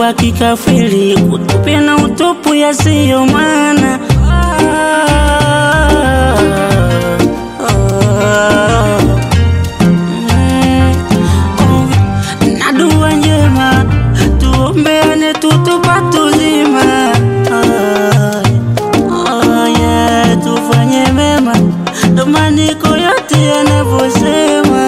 wa kikafiri kutupia na utupu yasiyo maana. Ah, ah, mm, oh, na dua njema tuombeane tutupate uzima. Ah, oh, yeah, tufanye mema ndo maandiko yote yanavyosema.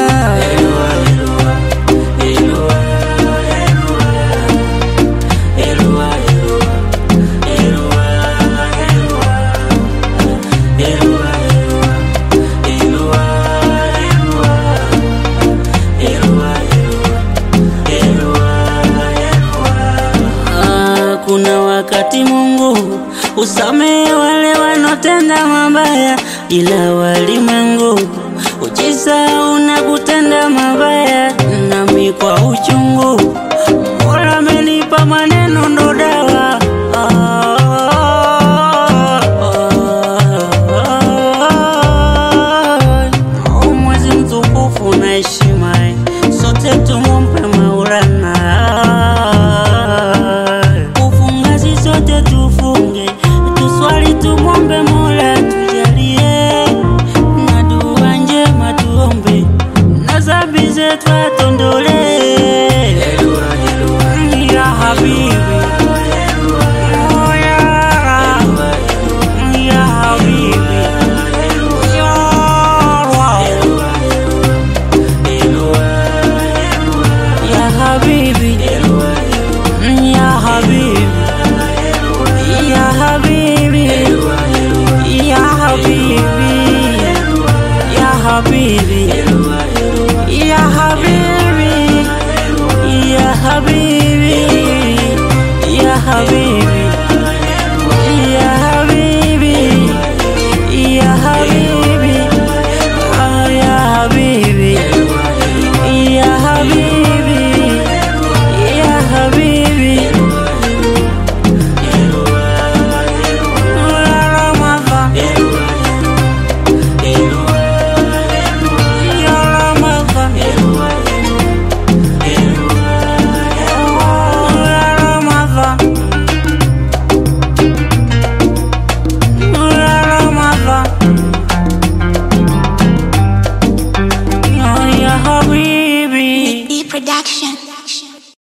Ah, Kuna wakati Mungu usamehe wale wanaotenda mabaya, ila walimwengu ujisahau na kutenda mabaya. Nami kwa uchungu Mola amenipa maneno ndo dawa. Ah, ah, ah. Mwezi mtukufu na heshima, sote tumompe Maulana. Kufunga si sote tufunge, tuswali tumwombe Mola tujalie, na dua njema tuombe, na dhambi zetu atondolee. Ya habibi, oh ya, ya habibi, ya Allah. Ya habibi